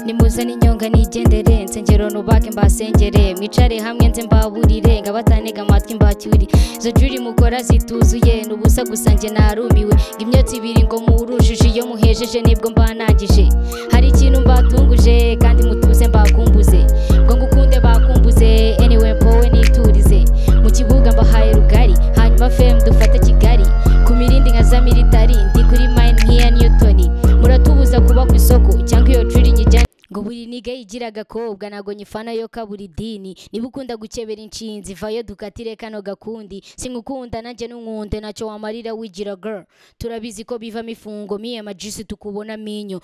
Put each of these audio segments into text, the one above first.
nimuzane inyonga nigendere nsengero nubake mbasengere mwicare hamwe nze mbaburire ngabatanega amatwi mbacyuri izo juri mukora zituzuye n'ubusa gusa njye narumiwe ngo imyotsi ibiri ngo murujije iyo muhejeje nibwo mbanangije hari ikintu mbatunguje kandi mutuze mbakumbuze ngo ngukunde bakumbuze anyway mpowe niturize mu kibuga mbahaye rugari hanyuma fm dufate kigali ku mirindi nka za militari ndi kuri mine nk'iya newtoni muratubuza kuba ku isoko cyangwa iyo juri nyijyane ngo buri niga yigira agakobwa ntago nyifana yo kaburi dini niba ukunda gukebera inshinzi vayo dukatire kano gakundi sinkukunda nanjye n'umwunde ntacyo wamarira wigira girl turabizi ko bivamo ifungo miye majisi tukubona minyo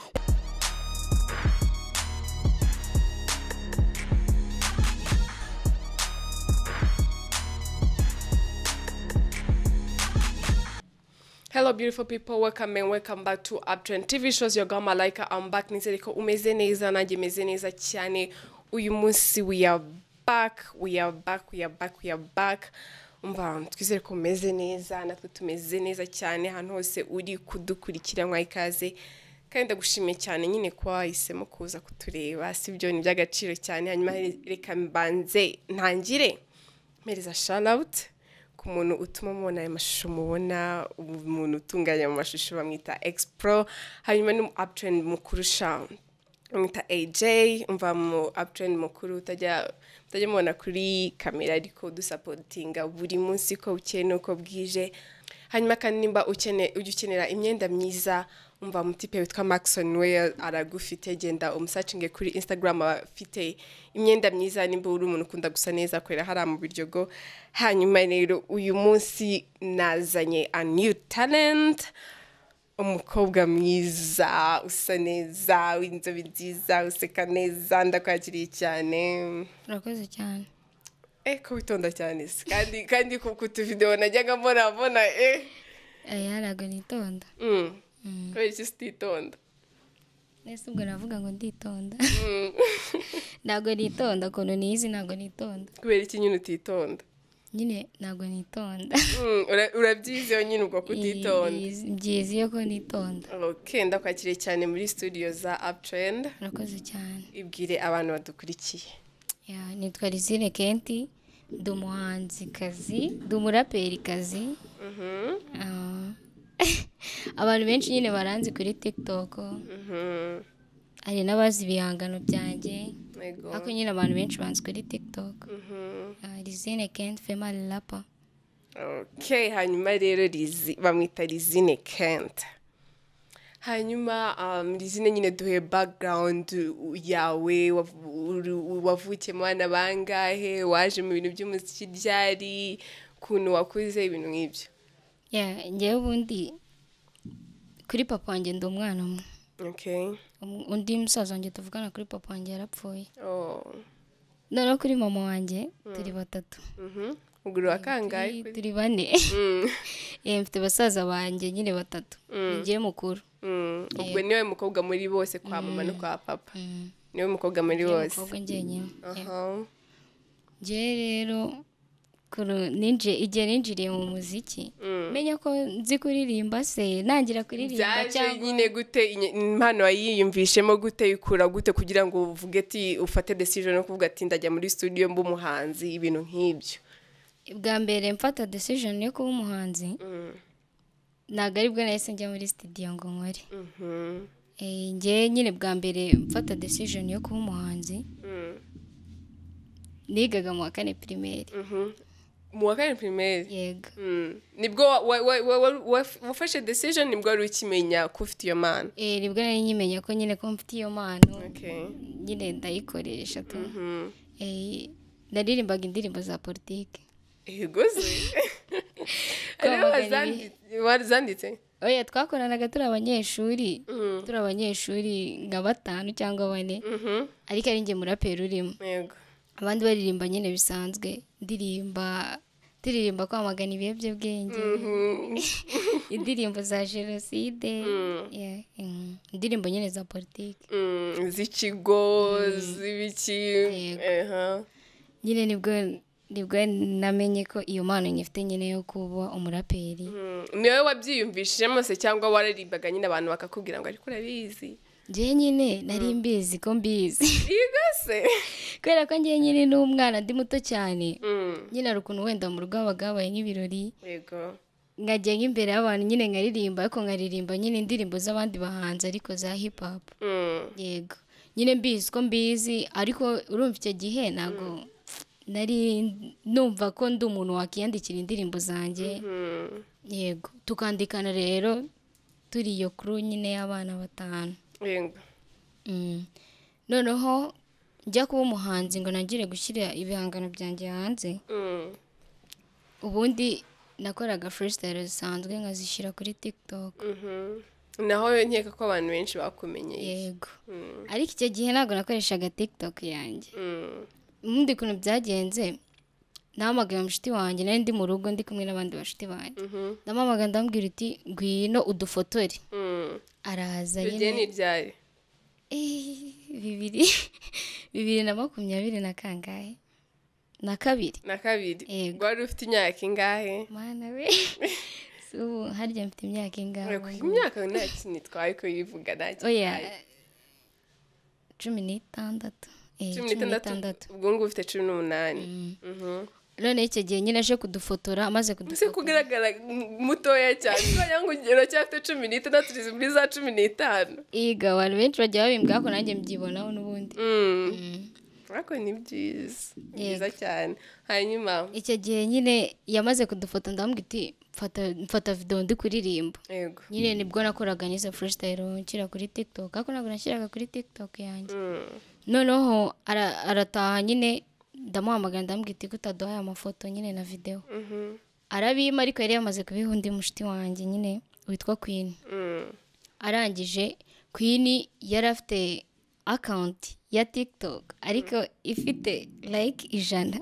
Hello, beautiful people. Welcome and welcome back to Uptrend TV shows. Your girl Malaika. I'm back. Nizereko umeze neza nanjye meze neza cyane. Uyu munsi we are back. We are back. We are back. We are back. Umva twizere ko umeze neza natwe tumeze neza cyane ahantu hose uri kudukurikira mwa ikaze kandi ndagushimiye cyane nyine kuba wahisemo kuza kutureba sibyo ni iby'agaciro cyane hanyuma reka mbanze ntangire mpereza sharawuti ku muntu utuma mubona aya mashusho mubona umuntu utunganya mu mashusho bamwita expro hanyuma ni uptrend mukurusha bamwita AJ umva mu uptrend mukuru utajya utajya mubona kuri kamera ariko dusapotinga buri munsi ko bukeye n'uko bwije hanyuma kandi nimba ukene- ujya ukenera imyenda myiza umva umutipe witwa Maxon we aragufite genda umusacinge kuri Instagram aba afite imyenda myiza nimba uri umuntu ukunda gusa neza akorera hariya mu biryogo hanyuma rero uyu munsi nazanye a new talent umukobwa mwiza usa neza w'inzobe nziza useka neza ndakwakiriye cyane urakoze cyane eh ko witonda cyane se kandi kandi ku ku tuvidewo najyaga mbona mbona eh aya ntago nitonda Mm. kubera iki sititonda nese ubwo navuga ngo nditonda Mm. ntago nitonda ukuntu niyizi ntago nitonda kubera iki nyine utitonda nyine ntago nitonda Mm, ura- urabyizeho nyine ubwo kutitonda byiza iyo ko nitonda ok ndakwakiriye cyane muri studio za uptrend urakoze cyane ibwire abantu badukurikiye Ya, nitwa Lizine Kenti ndi umuhanzikazi ndi umuraperikazi Mhm, Ah. abantu benshi nyine baranzi kuri tiktok mhm, hari n'abazi ibihangano byanjye yego, ariko nyine abantu benshi banzi kuri tiktok mhm. Ah, Lizine Kenti female rapper ok hanyuma rero Lizi- bamwita lizine kent hanyuma um, lizine nyine duhe background yawe wav- uru- wavukiye mu bana bangahe waje mu bintu by'umuziki ryari ukuntu wakuze ibintu nk'ibyo Ya, njyewe ubundi kuri papa wanjye ndi umwana umwe ok Um- undi musaza wanjye tuvugana kuri papa wanjye yarapfuye oh. noneho kuri mama wanjye turi batatu mhm. uguru wa kangahe Turi- kuri- turi bane Mm, Eh, mfite basaza banjye nyine batatu ninjyewe mukuru mm. ubwo niwe mukobwa muri bose kwa mama no kwa papa niwe mukobwa muri Njyewe bose mukobwa njyenyine Aha. njyewe rero kuru- ninje- igihe ninjiriye mu muziki menya ko nzi kuririmba se nangira kuririmba byaje cyangwa nyine gute inye- impano wayiyumvishemo gute ikura gute kugira ngo uvuge ati ufate decision yo kuvuga ati ndajya muri studio mba umuhanzi ibintu nk'ibyo bwa mbere mfata decision yo kuba umuhanzi Mm, ntabwo ari bwo nahise njya muri studio ngo nkore mhm, Eh, njyewe nyine bwa mbere mfata decision yo kuba umuhanzi mm, nigaga mu wa kane pirimeri mhm. mu wa kane primaire yego Mm. nibwo wa- wa- wa- wa- wa- wa- wafashe decision nibwo wari ukimenya ko ufite iyo mana Eh, nibwo nari nyimenya ko nyine ko mfite iyo mpano okay nyine ndayikoresha tu Mhm. Eh, naririmbaga indirimbo za politiki yego se aribo Kwamagana bazandi- bazanditse oya twakoranaga turi abanyeshuri Mhm, turi abanyeshuri nka batanu cyangwa bane mhm. ariko ari njye muraperi urimo yego abandi baririmba nyine bisanzwe ndirimba turirimba kwamagana ibiyobyabwenge Mhm. indirimbo za jenoside Mm. Yeah, mm, indirimbo nyine za politiki Mm, z'ikigo z'ibiki Yego. aha. nyine nibwo nibwo namenye ko iyo mpano nyifite nyine yo kuba umuraperi Mm, ni wowe wabyiyumvishijemo se cyangwa waririmbaga nyine abantu bakakubwira ngo ariko urabizi njyewe nyine nari mbizi ko mbizi yiga se kubera ko njyewe nyine n'umwana ndi muto cyane Mm, nyine hari ukuntu wenda mu rugo habaga habaye nk'ibirori yego nkajya nk'imbere y'abantu nyine nkaririmba ariko nkaririmba nyine indirimbo z'abandi bahanzi ariko za hip hop Mm, yego nyine mbizi ko mbizi ariko urumva icyo gihe ntabwo nari numva ko ndi umuntu wakiyandikira indirimbo zanjye mm. yego tukandikana rero turi iyo kuru nyine y'abana batanu yego Mm. noneho njya kuba umuhanzi ngo nangire gushyira ibihangano byanjye hanze Mm, ubundi nakoraga freestyle zisanzwe nkazishyira kuri tiktok mhm. naho nkeka ko abantu benshi bakumenye yego Mm, ariko icyo gihe ntabwo nakoreshaga tiktok yanjye mm, ubundi ukuntu byagenze nahamagaye mushiti wanjye nari ndi mu rugo ndi kumwe n'abandi bashuti banjye mhm, ndamuhamagara ndamubwira uti ngwino udufotore mm. araza Iryo gihe nyine ni iryari Eh, bibiri bibiri na makumyabiri na kangahe na kabiri na kabiri Yego. wari ufite imyaka ingahe mana we si ubu harya mfite imyaka ingahe Ureka imyaka nta kintu itwaye ko yivuga nta kintu oya itwaye. cumi n'itandatu Eh, cumi n'itandatu ubwo ngubu ufite cumi n'umunani Mhm. none icyo gihe nyine aje kudufotora amaze ese kudufotora kugaragara m- mutoya cyane wagira ngo ugero cyafite cumi n'itandatu uri muri za cumi n'itanu Iga abantu benshi bajya babimbwa ko nanjye mbyibonaho n'ubundi Mm. ariko ni byiza ni byiza cyane hanyuma icyo gihe nyine yamaze kudufata ndamubwira iti "Mfata- mfata videwo ndi kuririmba yego nyine nibwo nakoraga n'izo freestyle nshyira kuri tiktok ariko ntabwo nashyiraga kuri tiktok yanjye Mm. noneho ara- arataha nyine ndamuhamagara ndamubwira iti kutaduhaye amafoto nyine na videwo Mhm. arabima ariko yari yamaze kubiha undi mushiti wanjye nyine witwa queen Mm. arangije queen yari afite akawunti ya tiktok ariko ifite like ijana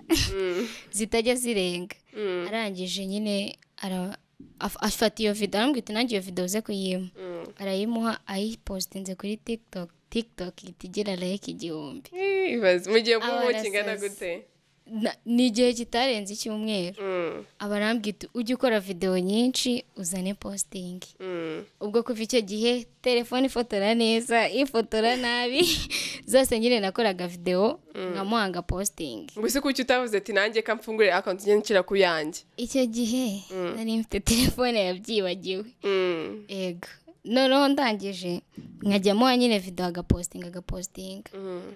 zitajya zirenga Mm. arangije nyine ara- af- afata iyo video arambwira ati nanjye iyo video uze kuyima Mm. arayimuha ayipositinze kuri tiktok tiktok ihita igira like igihumbi Eh, ibaze mu gihe bw'ubu Abarasazi. kingana gute Na- ni igihe kitarenze icyumweru Mm. aba arambwira ati ujye ukora video nyinshi uzane postingi Mm. ubwo kuva icyo gihe telefone ifotora neza ifotora nabi zose nyine nakoraga videwo nkamuhanga positingi ngo ese kuki utavuze ati nanjye ka mfungure akawunti njye nshyira ku yanjye icyo gihe nari mfite telefone yabyibagiwe Mm. ego noneho ndangije nkajya muha nyine videwo agapositinga agapositinga Mm.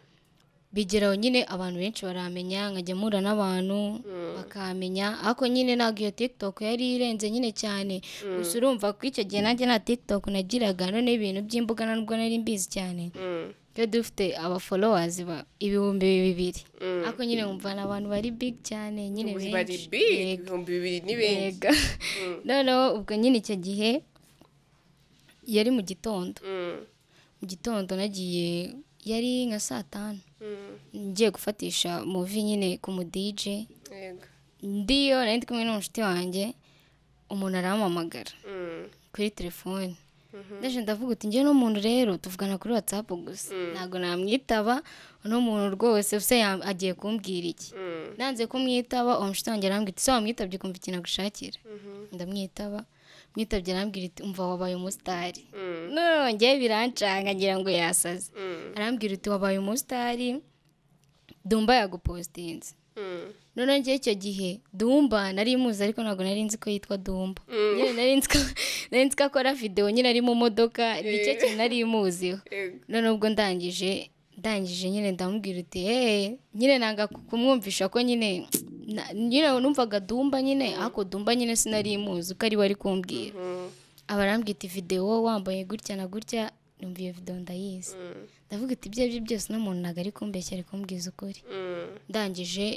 bigeraho nyine abantu benshi baramenya nkajya mpura n'abantu bakamenya ariko nyine ntabwo iyo tiktok yari irenze nyine cyane gusa urumva ko icyo gihe nanjye nta tiktok nagiraga none ibintu by'imbuga nubwo nari mbizi cyane Mm. twe dufite abafolowazi ba ibihumbi bibiri Mm. ariko nyine wumva ni abantu bari big cyane nyine Ubu benshi bari big Yego, ibihumbi bibiri ni benshi yego noneho ubwo nyine icyo gihe yari mu gitondo Mm, mu gitondo nagiye yari nka saa tanu mm, ngiye gufatisha muvi nyine ku mu DJ yego ndiyo nari ndi kumwe n'umushuti wanjye umuntu arampamagara Mm, kuri telefone ndaje ndavuga uti njye n'umuntu rero tuvugana kuri watsapu gusa ntabwo namwitaba uno muntu rwose se yam- agiye kumbwira iki mm, nanze kumwitaba uwo mushuti wanjye arambwira ati se wamwitabye ukumva ikintu agushakira ndamwitaba mwitabye arambwira ati umva wabaye umusitari mm, nongeye birancanga ngira ngo yasaze mm, arambwira uti wabaye umusitari dumba yagupositinze mm, noneho njye icyo gihe dumba nari muzi ariko ntabwo nari nzi ko yitwa dumba nyine nari nzi ko nari nzi ko akora videwo nyine ari mu modoka nicyo kintu nari muziho yego none ubwo ndangije ndangije nyine ndamubwira uti hey nyine nanga kumwumvisha ko nyine na- nyine numvaga dumba nyine ariko dumba nyine sinari muzi uko ari we ari kumbwira Mm, aba arambwira iti videwo wambaye gutya na gutya numva iyo videwo ndayizi mm, ndavuga iti ibyo ari byo byose uno muntu ntabwo ari kumbeshya ari kumbwiza ukuri mm, ndangije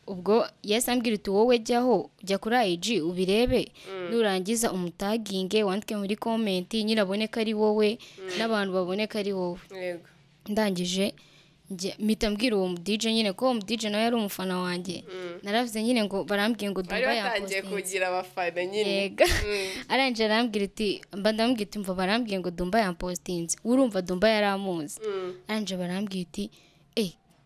ubwo yahise ambwira uti wowe jyaho jya kuri ayiji ubirebe nurangiza umutaginge wandike muri komenti nyine abone ko ari wowe n'abantu babone ko ari wowe yego ndangije njye- mpita mbwira uwo DJ nyine ko uwo DJ nawe yari umufana wanjye naravuze nyine ngo barambwiye ngo bari dumba batangiye yampostinze kugira abafana nyine yega Mm, arangije arambwira iti mba ndamubwira iti mva barambwiye ngo dumba yampostinze urumva dumba yaramuzi mm, arangije barambwira iti e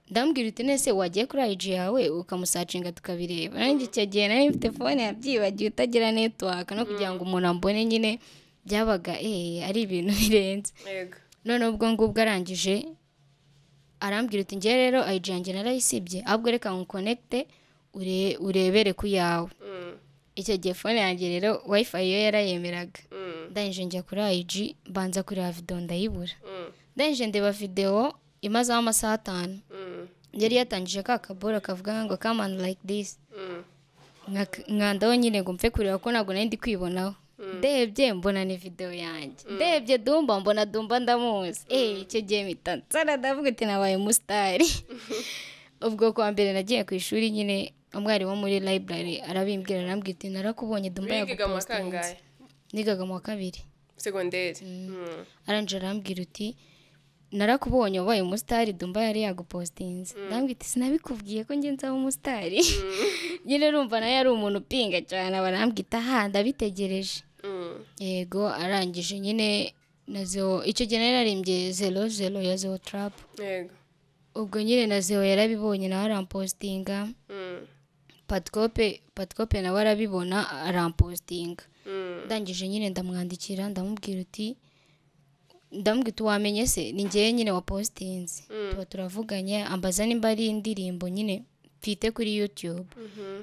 ndamubwira uti nese wagiye kuri IG yawe ukamusacinga tukabireba nanjye icyo gihe nari mfite fone yabyibagiwe utagira network no kugira ngo umuntu ambone nyine byabaga eh ari ibintu birenze yego none ubwo ngubwo arangije arambwira uti ngewe rero ayiji yanjye narayisibye ahubwo reka nkukonekite ure- urebere ku yawe icyo gihe fone yanjye rero wayifayi yo yarayemeraga ndangije njya kuri ayiji mbanza kureba videwo ndayibura ndangije ndeba videwo imazeho amasaha atanu yari yatangije ka kaboro kavuga ngo come on like this Nka- nkandaho nyine ngo mfe kureba ko ntabwo nari ndi kwibonaho ndebye mbona ni videwo yanjye ndebye dumba mbona dumba ndamuzi eh icyo gihe mpita nsara ndavuga ati nabaye umusitari ubwo kwa mbere nagiye ku ishuri nyine umwarimu wo muri library arabimbwira arambwira ati narakubonye dumba bigaga yagupostinze amakangahe nigaga mu wa kabiri segonderi aranje arambwira uti narakubonye wabaye umusitari dumba yari yagupostinze ndambwira iti sinabikubwiye ko njye nzaba umusitari nyine urumva nawe yari umuntu upinga cyane aba arambwita aha ndabitegereje yego arangije nyine na zewo icyo gihe nari narimbye zero zero ya zewo tarapu yego ubwo nyine na zewo yarabibonye nawe arampostinga Mm. patikope patikope nawe arabibona arampostinga Mm. ndangije nyine ndamwandikira ndamubwira uti ndamubwira uti wamenye se ni ngewe nyine wa postinzi tuba turavuganye ambaza nimba ari indirimbo nyine mfite kuri yutube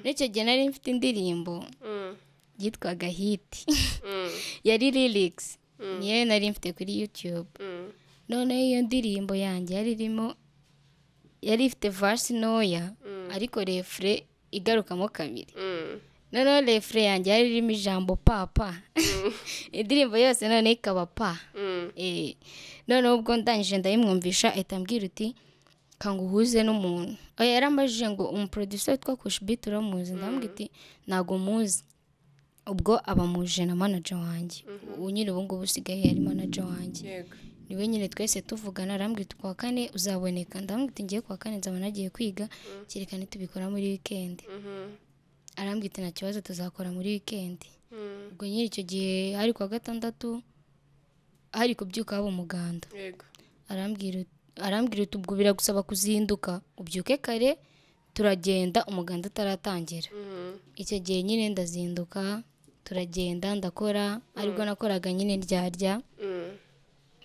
n'icyo gihe nari mfite indirimbo Mm. yitwaga hiti Mm. yari lirikisi niyo nari mfite kuri yutube Mm. noneho iyo ndirimbo yanjye yari irimo yari ifite vasi ntoya ariko refure igarukamo kabiri Mm. noneho refure yanjye yari irimo ijambo papa indirimbo yose noneho ikaba pa Mm. Eh, noneho ubwo ndangije ndayimwumvisha ahita ambwira uti kanga uhuze n'umuntu oya yarambajije ngo umuproducer witwa kushibiti uramuzi ndamubwira iti ntabwo muzi ubwo aba muje na manager wanjye ubu nyine ubu ngubu usigaye yari manager wanjye yego niwe nyine twese tuvugana arambwira iti kuwa kane uzaboneka ndamubwira iti ngiye kuwa kane nzaba nagiye kwiga kerekana tubikora muri wikendi Mhm. arambwira iti nta kibazo tuzakora muri wikendi Mm. ubwo nyine icyo gihe hari kuwa gatandatu hari kubyuka haba umuganda yego arambwira ut- arambwira uti ubwo biragusaba kuzinduka ubyuke kare turagenda umuganda utaratangira Mhm. icyo gihe nyine ndazinduka turagenda ndakora aribwo nakoraga nyine ryarya Mm.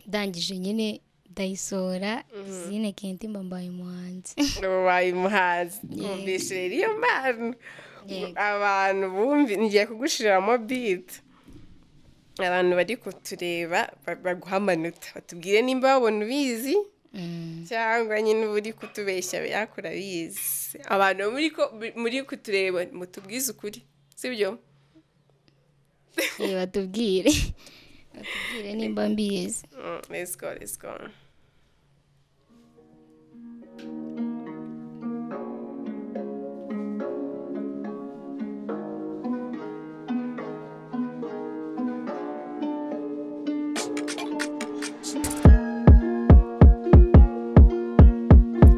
ndangije nyine ndayisohora zine kenti mba mbaye umuhanzi wabaye umuhanzi wumvise rero iyo mpano Yego. abantu bumvi ngiye kugushiramo biti abantu bari kutureba ba- baguha amanota batubwire nimba babona ubizi Mm, cyangwa nyine uba uri kutubeshya yakura bizi abantu muri ko muri kutureba mutubwize ukuri sibyo eh, batubwire batubwire nimba mbizi Mm, let's go let's go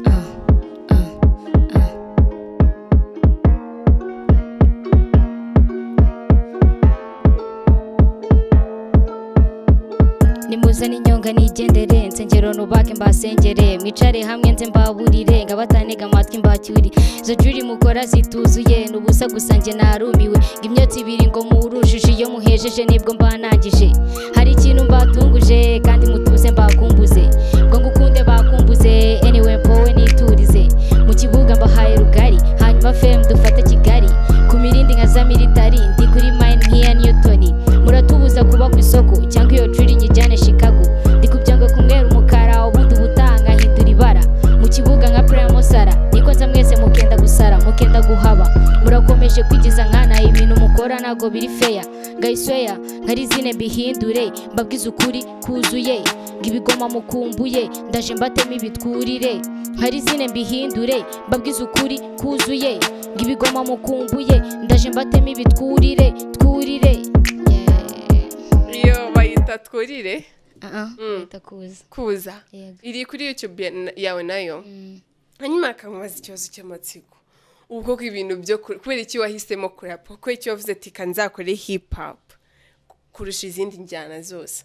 Ah, ah, ah. nimuze n'inyonga nigendere nsengero nubake mbasengere mwicare hamwe nze mbaburire ngabatanega amatwi mbacyuri izo juri mukora zituzuye n'ubusa gusa njye narumiwe ngo imyotsi ibiri ngo murujije iyo muhejeje nibwo mbanangije hari ikintu mbatunguje kandi mutuze mbakumbuze ngo ngukunde bakumbuze anyway mbowe niturize mu kibuga mbahaye rugari hanyuma fm dufate kigali ku mirindi nka za militari ndi kuri mine nk'iya newton muratubuza kuba ku isoko cyangwa iyo juri nyijyane chicago ndi kubyanga kumwera umukara ubundi ubutanga hindura ibara mu kibuga nka primo sara niko nza mwese mukenda gusara mukenda guhaba murakomeje kwigiza nkana ibintu mukora ntabwo biri feya ngayisweya nkari zine mbihindure mbabwize ukuri kuzuye ngo ibigoma mukumbuye ndaje mbatema ibitwurire nkari zine mbihindure mbabwize ukuri kuzuye ngo ibigoma mukumbuye ndaje mbatema ibitwurire twurire iyo bayita twurire bahita kuza kuza Yego. iri kuri youtube ya- yawe nayo hanyuma akamubaza ikibazo cy'amatsiko ubu koko ibintu byo ku- kubera iki wahisemo kurapa kubera iki wavuze ati reka nzakore hip hop kurusha izindi njyana zose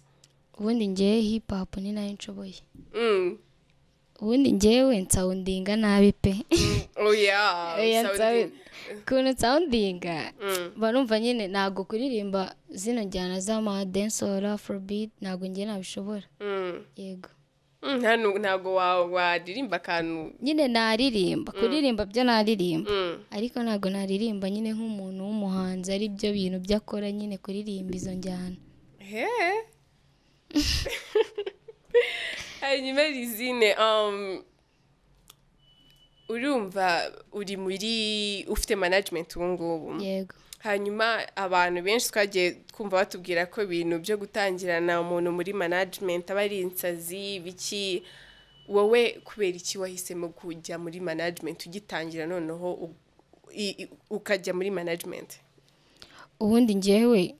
ubundi ngewe hip hop ni nayo nshoboye Mm. ubundi ngewe nsawundinga nabi pe oya Oya, nsawu- sawudini ukuntu nsawundinga mba numva nyine ntabwo kuririmba zino njyana z'amadensoro afrobeat ntabwo njye nabishobora yego ntabwo wa- waririmba akantu nyine naririmba kuririmba byo naririmba Mm. ariko ntabwo naririmba nyine nk'umuntu w'umuhanzi ari byo bintu byo akora nyine kuririmba izo njyana He. hanyuma rizine um, urumva uri muri ufite management ubu ngubu yego hanyuma abantu benshi twagiye twumva batubwira ko ibintu byo gutangirana umuntu muri management aba ari insazi biki wowe kubera iki wahisemo kujya muri management ugitangira noneho u- i- i- ukajya muri management ubundi njyewe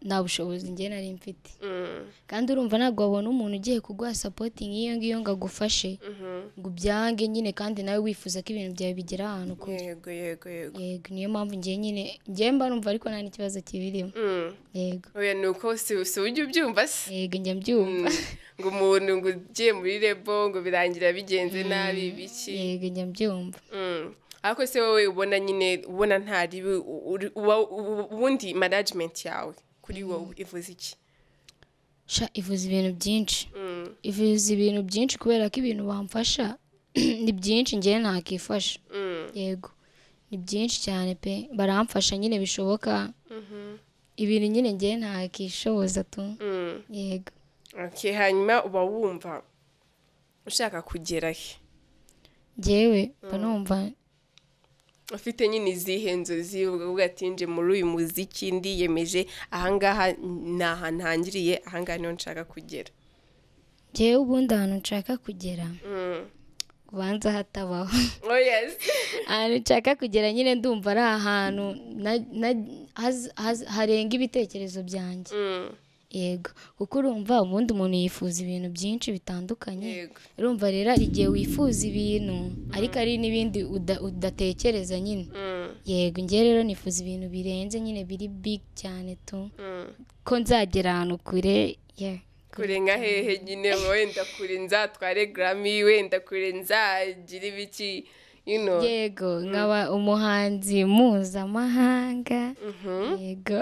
nta bushobozi njye nari mfite Mm, kandi urumva ntabwo wabona umuntu ugiye kuguha sapoti nk'iyo ngiyo ngo agufashe mhm. ngo ubyange nyine kandi nawe wifuza ko ibintu byawe bigera ahantu kure yego yego yego yego niyo mpamvu njye nyine njye mba numva ariko nta n'ikibazo kibirimo Mm. yego oya ni uko si si ujya ubyumva se yego njya mbyumva ngo umuntu ngo ugiye muri rebo ngo birangira bigenze nabi biki yego njya mbyumva Mm. ariko se wowe ubona nyine ubona ntari u- uri- uba- u- ubundi management yawe kuri wowe ivuze iki sha ivuza ibintu byinshi Mm, ivuza ibintu byinshi kubera ko ibintu bamfasha ni byinshi njyewe ntakifasha mm, yego ni byinshi cyane pe baramfasha nyine bishoboka ibintu nyine njyewe ntakishoboza tu mm. yego Okay, hanyuma uba wumva ushaka kugera he njyewe mba numva ufite nyine izihe nzozi uvuga ati nje muri uyu muziki ndiyemeje ahangaha ni ahantu hangiriye ahangaha niho nshaka kugera njyewe ubundi ahantu nshaka kugera Mm. ubanza hatabaho oh yes ahantu nshaka kugera nyine ndumva ari ahantu na- na- haz- haz- harenga ibitekerezo byanjye Mm, yego kuko urumva ubundi umuntu yifuza ibintu byinshi bitandukanye yego urumva rero hari igihe wifuza ibintu ariko hari n'ibindi uda- udatekereza nyine Mm, yego njye rero nifuza ibintu birenze nyine biri big cyane tu mm. ko nzagera ahantu kure ye kure nka hehe nyine wenda kure nzatware garami wenda kure nzagira ibiki you know yego nkaba umuhanzi mpuzamahanga Mhm. yego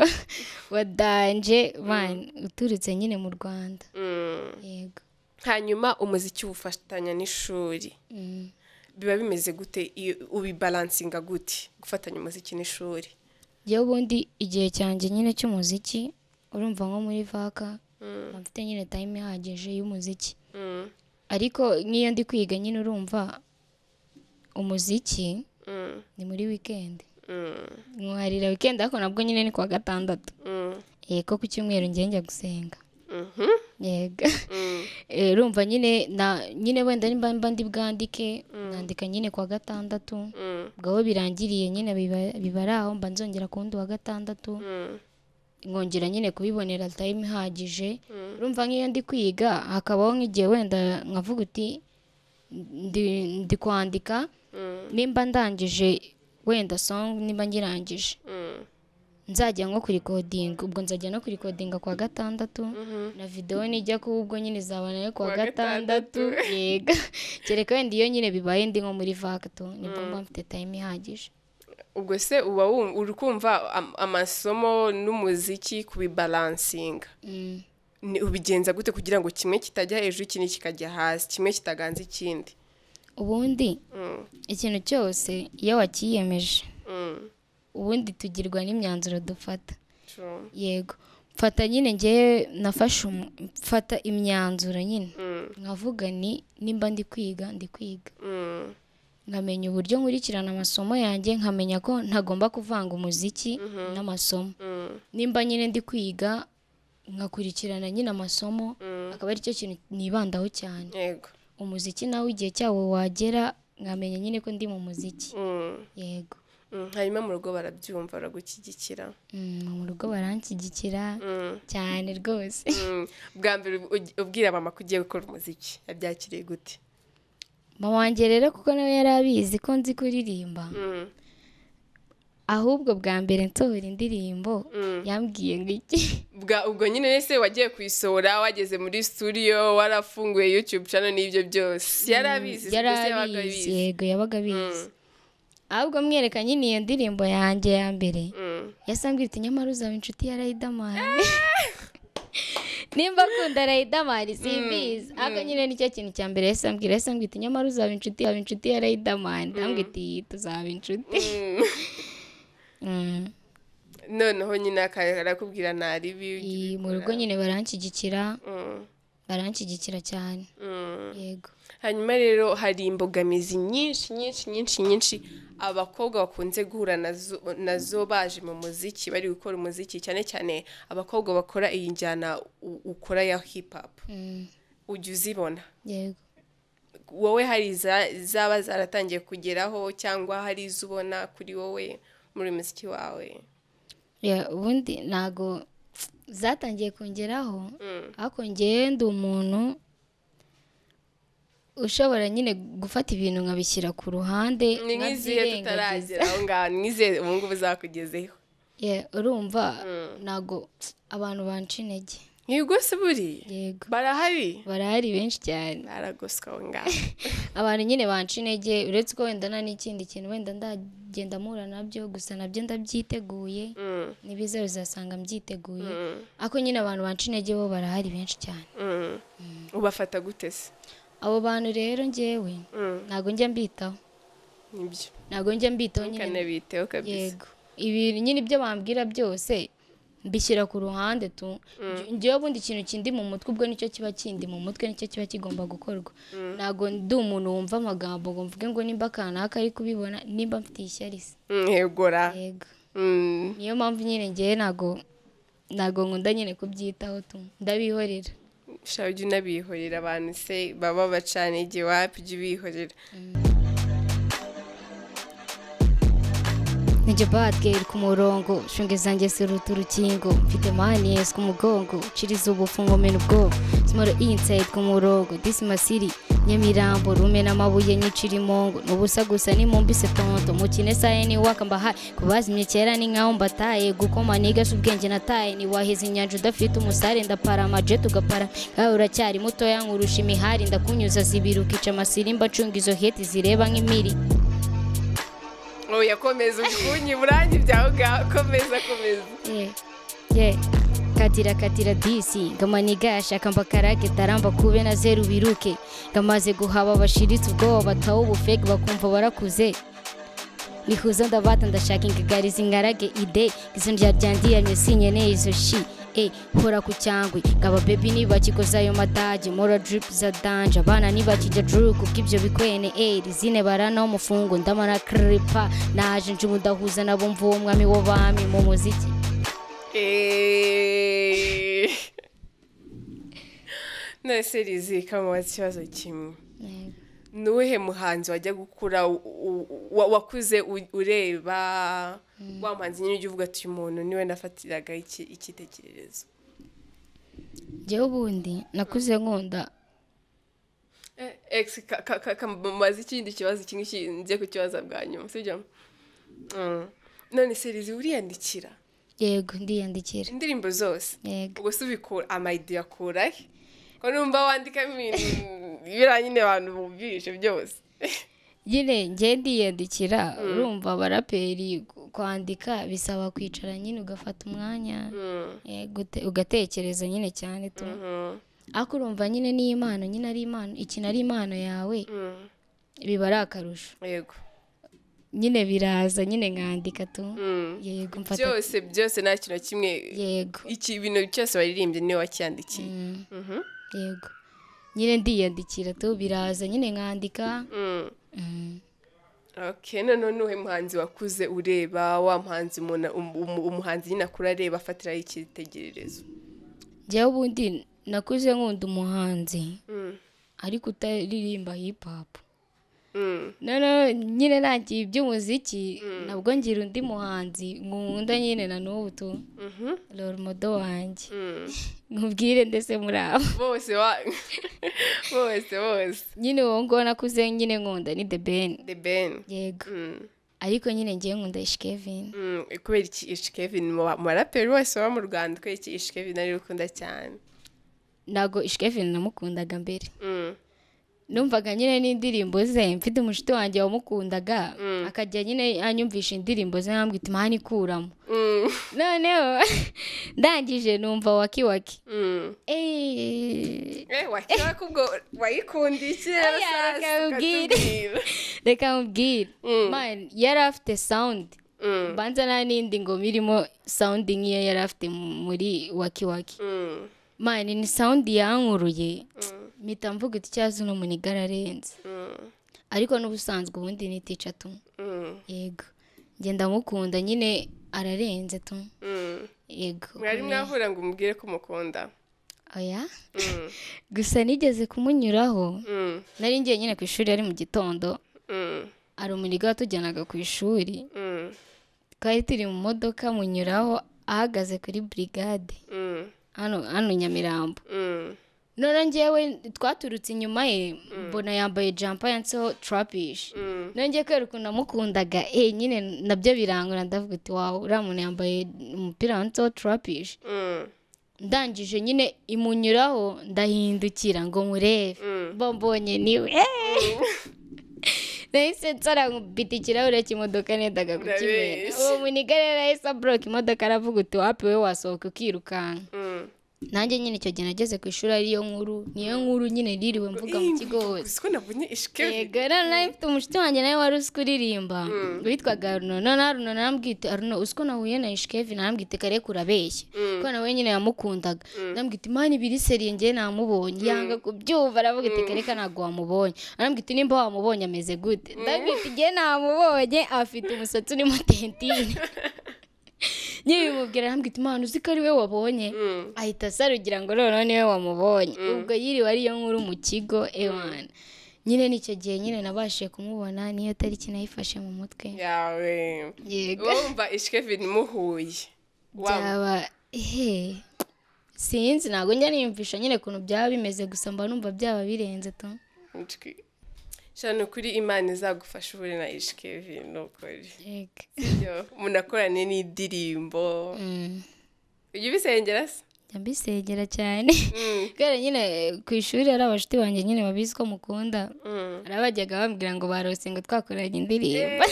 wa danje mani uturutse nyine mu rwanda Mm. yego hanyuma umuziki uwufatanya n'ishuri Mm. biba bimeze gute iyo ubibalansinga gute gufatanya umuziki n'ishuri iyo ubundi igihe cyanjye nyine cy'umuziki urumva nko muri vaka Mm, mba mfite nyine time ihagije y'umuziki mm, ariko nk'iyo ndi kwiga nyine urumva umuziki mm, ni muri wikendi mm, nkuharira wikendi ariko nabwo nyine ni kuwa gatandatu mm, yego ku cyumweru njye njya gusenga mhm, yego mm, Eh, urumva nyine na nyine wenda nimba mba ndi bwandike nandika nyine kuwa gatandatu mm, ubwo aho birangiriye nyine biba biba ari aho mba nzongera ku wundi wa gatandatu mm, nkongera nyine kubibonera time ihagije urumva nk'iyo ndi kwiga hakabaho nk'igihe wenda nkavuga uti ndi, ndi kwandika mm, nimba ndangije wenda song nimba ngirangije mm, nzajya nko kurikodinga ubwo nzajya no kurikodinga kuwa gatandatu mhm. na videwo nijya kuba ubwo nyine izabana yo kuwa Kuwa gatandatu gatandatu. yega kereka wenda iyo nyine bibaye ndi nko muri vagito nibwo mba mfite time ihagije ubwo se uba wum- uri kumva am- amasomo n'umuziki kubibalansinga Mm. ni ubigenza gute kugira ngo kimwe kitajya hejuru ikindi kikajya hasi kimwe kitaganza ikindi ubundi Mm, ikintu cyose iyo wakiyemeje mm, ubundi tugirwa n'imyanzuro dufata true. yego mfata nyine ngewe nafashe umu- mfata imyanzuro nyine Mm, nkavuga ni nimba ndi kwiga ndi kwiga mm, nkamenya uburyo nkurikirana amasomo yanjye nkamenya ko ntagomba kuvanga umuziki n'amasomo mm, nimba nyine ndi kwiga nkakurikirana nyine amasomo mm. akaba ari cyo kintu nibandaho cyane yego umuziki nawe igihe cyawo wagera nkamenya nyine ko ndi mu muziki Mm, yego mm. hanyuma mu rugo barabyumva baragushyigikira Mm, mu rugo baranshyigikira Mm, cyane rwose mm. bwa mbere ugi- ubwira mama ko ugiye gukora umuziki yabyakiriye gute mama wanjye rero kuko nawe yari abizi ko nzi kuririmba Mm, ahubwo bwa mbere nsohora indirimbo yambwiye ngo iki bwa ubwo nyine ese wagiye kuyisohora wageze muri studio warafunguye youtube channel n'ibyo byose yari abizi yari se yabaga abizi abizi yego yabaga abizi ahubwo mwereka nyine iyo ndirimbo yanjye ya mbere Mm. yasambwira iti nyamara uzaba inshuti ya Riderman nimba akunda Riderman simbizi ariko nyine nicyo kintu cya mbere yasambwira yasambwira iti nyamara uzaba inshuti uzaba inshuti ya Riderman ndambwira iti tuzaba inshuti Mm. Mm. noneho nyine aka- arakubwira nari bibi I- mu rugo nyine baranshyigikira Mm. baranshyigikira cyane Mm. yego hanyuma rero hari imbogamizi nyinshi nyinshi nyinshi nyinshi abakobwa bakunze guhura nazo nazo baje mu muziki bari gukora umuziki cyane cyane abakobwa bakora iyi njyana u- ukora ya hip hop Mm. ujya uzibona yego wowe hari iza- izaba zaratangiye kugeraho cyangwa hari izo ubona kuri wowe muri uyu muziki wawe Ya, ubundi ntago zatangiye kongeraho Mm. ariko njyewe ndi umuntu ushobora nyine gufata ibintu nkabishyira ku ruhande ni nkabyirengagiza. nk'izihe tutaragera aho ngaho ni nk'izihe ubu ngubu zakugezeho Ya, urumva ntago abantu banca intege ntibwose buriye yego barahari barahari benshi cyane baragoswe aho ngaho abantu nyine banca intege uretse ko wenda nta n'ikindi kintu wenda ndagenda mpura nabyo gusa nabyo ndabyiteguye Mm. n'ibiza uzasanga mbyiteguye Mm. ariko nyine abantu banca intege bo barahari benshi cyane Mm. ubafata gute se abo bantu rero njyewe Mm. ntabwo njya mbitaho nibyo ntabwo njya mbitaho nyine ntukanabiteho kabisa yego ibi nyine ibyo bambwira byose mbishyira ku ruhande tu njyewe ubundi ikintu kindi mu mutwe ubwo nicyo kiba kindi mu mutwe nicyo kiba kigomba gukorwa ntabwo ndi umuntu wumva amagambo ngo mvuge ngo nimba akanaka ari kubibona nimba mfitiye ishyari se Mm, yegora yego Mm. niyo mpamvu nyine ngewe ntabwo ntabwo nkunda nyine kubyitaho tu ndabihorera sha ujya unabihorera abantu se baba bacana igihe wapi ujya ubihorera Ninjye badgeri ku murongo shunge zanjye siruta urukingo mfite mani yes ku mugongo ciriza ubufu nkomena ubwoba small inside ku murongo this masiri nyamirambo rumena amabuye nyicira imongo n'ubusa gusa nimumbise tonto mukine saye ni waka mbahaye kubazimye kera ni nkaho mbataye gukoma nigasha ubwenge nataye ni waheze inyanja udafite umusare ndapara amajet ugapara kawe uracyari mutoya nkurusha imihari ndakunyuza zibiri ukica amasiri mba ncunga izo heti zireba nk'imiri oya komeza ukunyi murangi byawe ngaho komeza komeza Yeah, yeah. katira katira disi ngama nigashaka mbakarage taramba kube na zeru biruke ngamaze guhaba bashiritse ubwoba tawo ubufege bakumva barakuze nihuza ndabata ndashaka ingagariza ingarage ide izina rya ryandiyamye sinkeneye izo shi e hora ku cyangwe ngaba bebi nibakikoza ayo matage mora drip za danje abana nibakijya druku bw'ibyo bikwene e rizine barana umufungo ndamana kripa naje njubu ndahuza nabo mvuwe umwami w'abami mu muziki Eh. none se rizika mu kibazo kimwe ni uwuhe muhanzi wajya gukura u- u- wa- wakuze u- ureba wa muhanzi nyine ujya uvuga ati uyu muntu niwe nafatiraga iki- icyitegererezo njyewe ubundi nakuze nkunda Eh, ex ka- ka- ka- kamubaza ikindi kibazo kimwe ki- njye kukibaza bwa nyuma sibyo Mm. none se rizi uriyandikira yego ndiyandikira indirimbo zose yego ubwo se ubikura amayidi yakurahe ko numva wandikamo ibintu biriya nyine abantu bumvise byose nyine njye ndiyandikira urumva abaraperi ku- kwandika bisaba kwicara nyine ugafata umwanya Mm, yego ute- ugatekereza nyine cyane tu mm, ariko urumva nyine ni impano nyine ari impano ikintu ari impano yawe mm. biba ari akarusho yego nyine biraza nyine nkandika tu Mm. yego mfata byose byose nta kintu na kimwe yego iki ibintu cyose waririmbye niwe wakiyandikiye Mm, Mhm. yego nyine ndiyandikira tu biraza nyine nkandika Mm. Mm. Okay, noneho ni uwuhe muhanzi wakuze ureba wa muhanzi umuntu um- um- umuhanzi nyine akura areba afatiraho icyitegererezo njyewe ubundi nakuze nkunda umuhanzi Mm, ariko utaririmba hip hop mm, noneho nyine ntangiye iby'umuziki nabwo ngira undi muhanzi nkunda nyine na n'ubu tu mhm, roromodo wanjye mm. nkubwire ndetse muri abo bose wa- bose bose nyine uwo nguwo nakuze nyine nkunda ni the ben the ben yego Mm. ariko nyine ngewe nkunda ishi kevin Mm, kubera iki ishi kevin mu ba- mu baraperi bose baba mu rwanda kubera iki ishi kevin ariwe ukunda cyane ntabwo ishi kevin namukundaga mbere Mm, numvaga nyine n'indirimbo ze mfite umushuti wanjye wamukundaga akajya nyine anyumvisha indirimbo ze nkambwira iti mani ikuramo mm, noneho ndangije numva waki waki mm. Eh, Eh, wakira ko ubwo wayikundiye iki rero Oya, sasa reka ubwire. ukatubwira. reka mubwire Man, yari afite sound Mm. banza nta n'indi ngoma irimo sound nk'iyo yari afite mu- muri waki waki Mm, mani ni sound yankuruye mpita mvuga iti cyazo uno muniga ararenze mm, ariko n'ubusanzwe ubundi ni tica tu mm, yego njye ndamukunda nyine ararenze tu mm. yego mwari mwahura ngo umubwire ko umukunda oya Mm, gusa nigeze kumunyuraho mm, nari ngiye nyine ku ishuri ari mu gitondo mm, hari umuniga watujyanaga ku ishuri mm, twari turi mu modoka munyuraho ahagaze kuri burigade mm, hano hano nyamirambo mm, none njyewe twaturutse inyuma ye mbona yambaye jampa yanditseho turapishi mm, nongeye kubera ukuntu namukundaga eh nyine nabyo birangura ndavuga uti wawe uriya muntu yambaye umupira wanditseho turapishi mm, ndangije nyine imunyuraho ndahindukira ngo murebe mm. bo mbonye niwe Eh! nahise nsara nkubita ikirahure cy'imodoka nendaga kukimena Ndabeshya. uwo muniga rero yahise aburoka imodoka aravuga uti wapi we wasohoka ukirukanka Mm. nanjye nyine icyo gihe nageze ku ishuri ariyo nkuru niyo nkuru nyine ririwe mvuga mu kigo hose Gusa ko nabonye ishike yego rero nawe mfite umushuti wanjye nawe wari uzi kuririmba witwaga aruno none aruno narambwite aruno uzi ko nahuye na ishikevi narambwite kare kurabeshya kuko nawe nyine yamukundaga narambwite imana ibiri seriye njye namubonye yanga kubyumva aravuga ati kareka ntabwo wamubonye arambwite nimba wamubonye ameze gute ndabwite igihe namubonye afite umusatsi urimo tentine nyine bimubwira arambwite imana uzi ko ari we wabonye ahita asarugira ngo noneho niwe wamubonye ubwo yiriwe ariyo nkuru mu kigo ewana nyine nicyo gihe nyine nabashije kumubona niyo tariki nayifashe mu mutwe yawe yego wumva ishike Kevin muhuye Wa- byaba he sinzi ntabwo njya niyumvisha nyine ukuntu byaba bimeze gusa mba numva byaba birenze tu Nshwi. sha ni ukuri imana izagufasha uhure na ishike Kevin nukuri yego Yo, munakorane n'indirimbo Mm. ujya ubisengera se njya mbisengera cyane Mm, kubera nyine ku ishuri hari abashuti banjye nyine babizi ko mukunda mm. hari abajyaga bambwira ngo barose ngo twakoranye indirimbo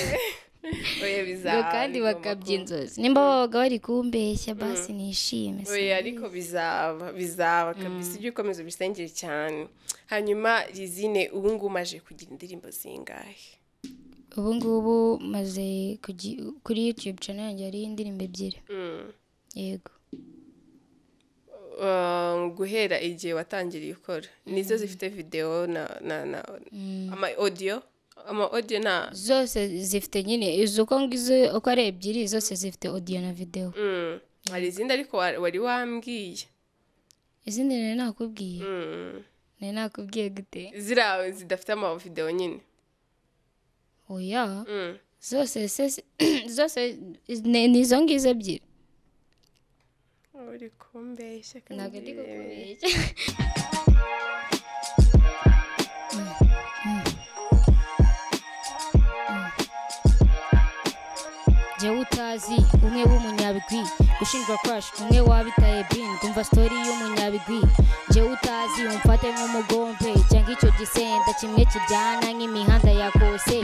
oya ngo bizaba kandi bigomba bakabya kuba. inzozi nimba babaga bari kumbeshya basi nishime si oya ariko bizaba bizaba kabisa ujye ukomeza ubisengere cyane hanyuma rizine ubu ngubu umaje kugira indirimbo zingahe ubu ngubu maze kugi- kuri youtube channel yanjye hariho indirimbo ebyiri Mm. yego Uh, guhera igihe watangiriye ukora nizo zifite video na na na ama audio ama audio na zose zifite nyine izo uko ngizo uko ari ebyiri zose zifite audio na video mm. hari izindi ariko wa- wari wambwiye izindi nari nakubwiye mm. nari nakubwiye gute ziriya zidafite ama video nyine oya mm. zose se- zose ni ni izo ngizo ebyiri uri kumbeshya kandi ntabwo ndi urebe. kukubeshya jyewe utazi umwe w'umunyabigwi ushinjwa crash umwe wabitaye bin kumva story y'umunyabigwi jyewe utazi umfate nk'umugombe cyangwa icyo gisenda kimwe kijyana nk'imihanda ya kose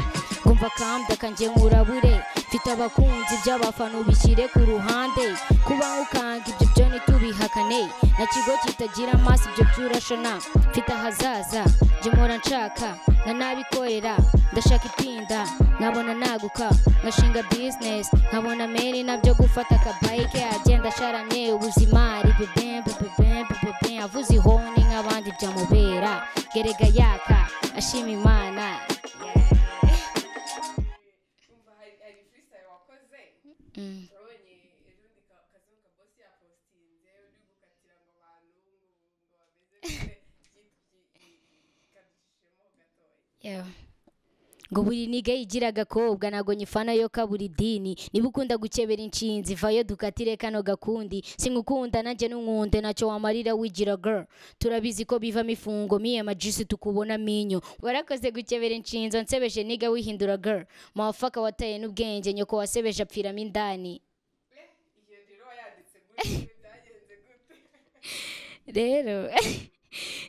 ngumva kambya kanjye nkurabure mfite abakunzi by'abafana ubishyire ku ruhande kuba nkukanga ibyo byo ntitubihakane na kigo kitagira amaso ibyo by'urashona mfite ahazaza njye mpora nshaka na nabikorera ndashaka itinda nkabona naguka nkashinga bizinesi nkabona meri nabyo gufata akabayike agenda asharamye ubuzima ari bibembe bibembe bibembe avuze ihoni nk'abandi byamubera gerega yaka ashima imana Mm. Yeah. ngo buri niga yigira agakobwa ntago nyifana yo kabura idini niba ukunda gukebera inshinzi vayo dukatire kano gakundi sinkukunda nanjye n'umwunde ntacyo wamarira wigira girl turabizi ko bivamo ifungo miye majisi tukubona minyo warakoze gukebera inshinzo nsebeje niga wihindura girl mawafaka wataye n'ubwenge nyoko wasebeje apfiramo indani rero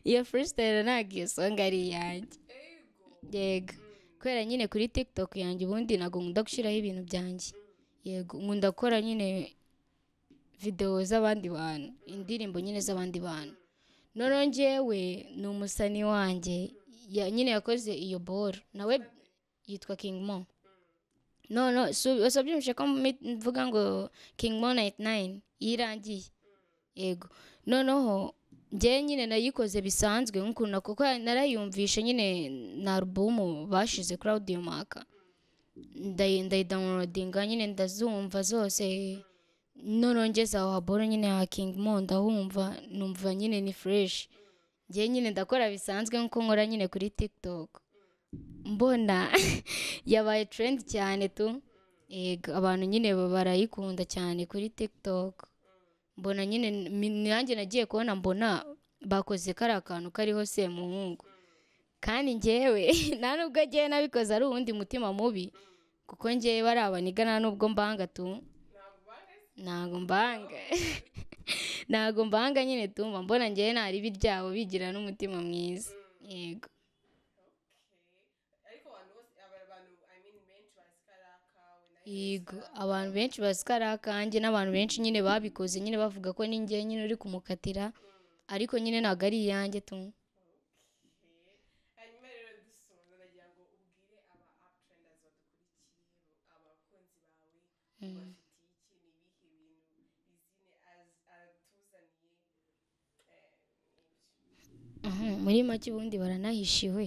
iyo freestyle ntabwo iyo songa ari iyanjye yego kubera nyine kuri tiktok yanjye ubundi ntabwo nkunda gushyiraho ibintu byanjye yego nkunda gukora nyine videwo z'abandi bantu indirimbo nyine z'abandi bantu noneho njyewe ni umusani wanjye ya- nyine yakoze iyo boro nawe yitwa king mo no no wasabyumvise ko mi- mvuga ngo king mo 99 yirangiye yego noneho njyewe nyine nayikoze bisanzwe nk'ukuntu kuko narayumvishe nyine na alubumu bashize kuri audio maka ndayi- ndayidawunilodinga nyine ndazumva zose noneho ngeze aho haboro nyine ha King Mo ndahumva numva nyine ni fureshi njyewe nyine ndakora bisanzwe nk'uko nkora nyine kuri tiktok mbona yabaye trendi cyane tu yego abantu nyine barayikunda cyane kuri tiktok mbona nyine mi- nanjye nagiye kubona mbona bakoze kariya kantu kariho semuhungu kandi njyewe nta nubwo ngewe nabikoze ari uwundi mutima mubi kuko ngewe bari abaniga nta nubwo mbanga tu ntago mbanga ntago mbanga nyine tumva mbona ngewe nari ibyabo bigira n'umutima mwiza yego yego abantu benshi bazi ko ari akanjye n'abantu benshi nyine babikoze nyine bavuga ko ninjye nyine uri kumukatira ariko nyine ntabwo ari iyanjye tu hanyuma rero dusoza ndagira ngo ubwire aba uptrenders badukurikiye abakunzi bawe ubafitiye iki ni ibihe bintu izine az- atuzaniye Mhm, muri make ubundi baranahishiwe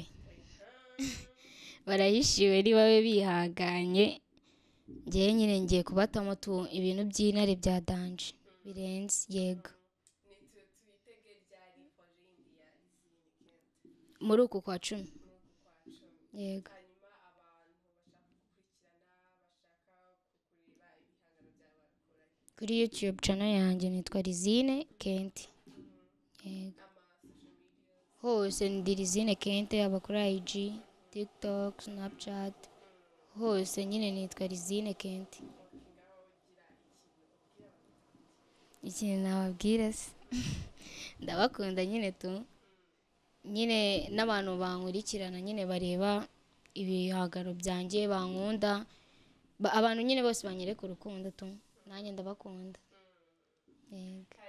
barahishiwe ni babe bihanganye ngewe nyine ngiye kubatamo tu ibintu by'intare bya danje birenze yego muri uku kwa cumi yego hanyuma abantu bashaka gukurikirana bashaka kureba ibihangano byawe bakoranye kuri yutube cano yanjye nitwa rizine kenti yego hose ndi rizine kenti yaba kuri ayiji tiktok snapchat hose nyine nitwa rizine kenti ikintu nababwira se ndabakunda nyine tu nyine n'abantu bankurikirana nyine bareba ibihangano byanjye bankunda Ba- abantu nyine bose banyereka urukundo tu nanjye ndabakunda yego